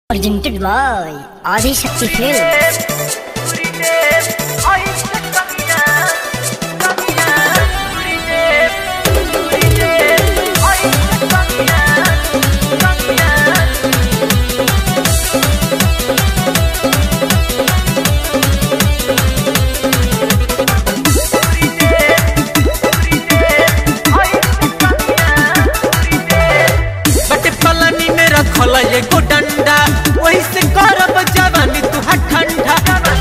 Presented by Adi Shakti Films. बटे पलानी में रखल एगो डंडा वही से करब जवानी तू ठंडा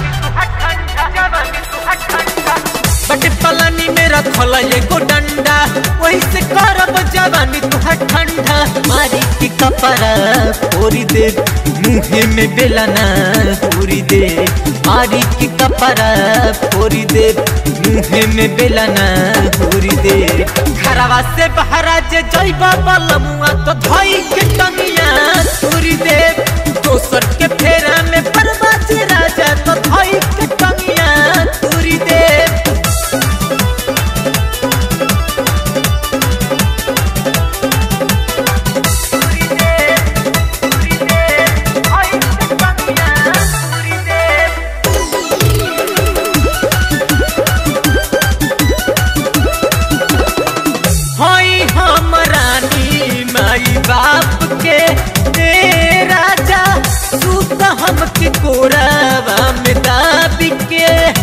बटे पलानी में रखल एगो डंडा वही से करब जवानी तू ठंडा मारी के कपड़ा फोरी दे मुहे में बेलना पूरी दे मारी के कपड़ा फोरी दे मुहे में बेलना पूरी दे घरवा से बहरा जे जइबा बलमुआ तो धई के टंगिया पूरी दे दोसर के फेरा में परबाज राजा तो धई के टंगिया पूरी दे हई हम रानी माई बाप के ए राजा तू तो हमके कोरावा में दाबी के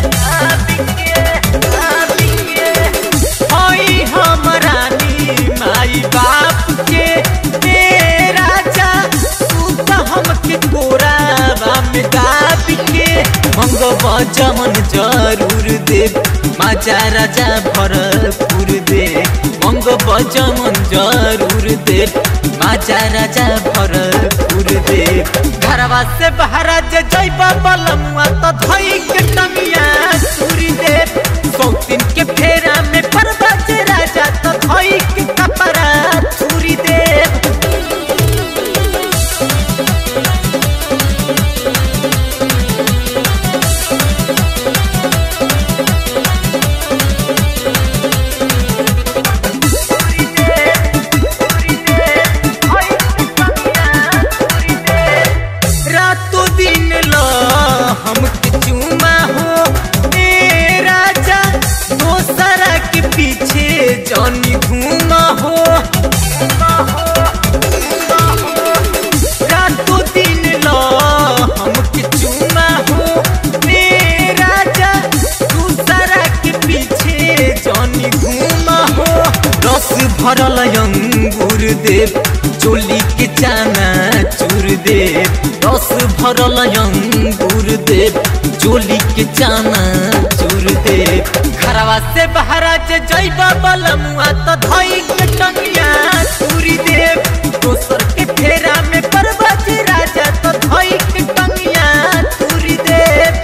हई हम रानी माई बाप के ए राजा तू तो हमके कोरावा में दाबी के मंगवा जमन जरूर दे माजा राजा भरपूर दे मंग बजमन जरूर दे माजा राजा भरपूर दे घरवा से बहरा जे जइबा बलमुआ तो धई के टंगिया सूरी दे सौतीन के फेरा में परबाज राजा तो धई के कपड़ा छुरी दे रातों दिन लो हमके चूमा हो ए राजा दोसरा के पीछे जानी घूमा हो रातों दिन लो हमके चूमा हो ए राजा दूसरा के पीछे जानी घूमा हो रस भरल अंगूर देव चोली के चाना चूर दे रस भरल अंगूर दे चोली के चाना चूर दे घरवा से बहरा जे जइबा बलमुआ तो धई के टंगिया चूरी दे दोसर के फेरा में परबज राजा तो धई के टंगिया चूरी दे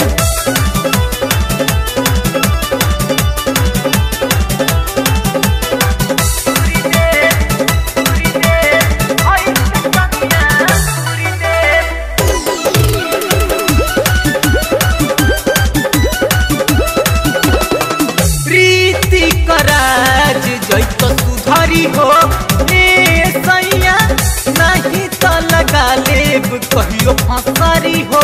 प्रीति कराज जैत सुधरी हो ए सैया नहीं तो लगा लेब कहियो फसरी हो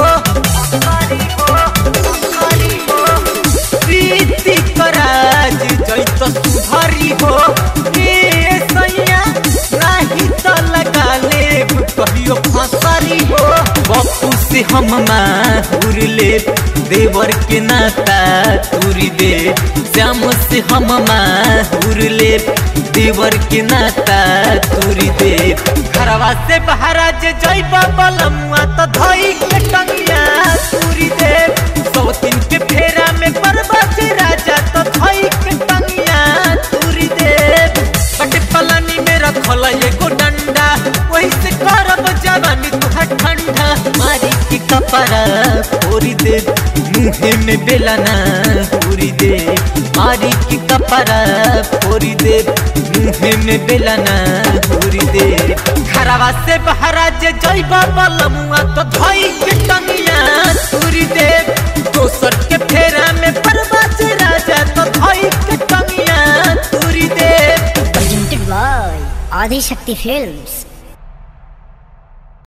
प्रीति कराज जैत सुधरी हो ए सैया नहीं तो लगा लेब कहियो फसरी हो बप्पू से हम माहुर लेब देवर के नाता तुरी दे श्याम से हम माहुर लेब देवर के नाता तुरी दे घरवा से बहरा जे जइबा बलमुआ तो धई के टंगिया तुरी दे सौतीन के फेरा में परबज राजा तो धई के टंगिया तुरी दे बटे पलानी में रखल एगो डंडा वही से करब जवानी तुहार ठंडा मारी के कपड़ा फोरी दे मुहे में बेलना पूरी दे मारी के कपड़ा फोरी दे मुहे में बेलना पूरी दे घरवा से बहरा जे जइबा बलमुआ तो धई के टंगिया पूरी दे दोसर के फेरा में परबाज राजा तो धई के टंगिया पूरी दे Presented by Adi Shakti Films.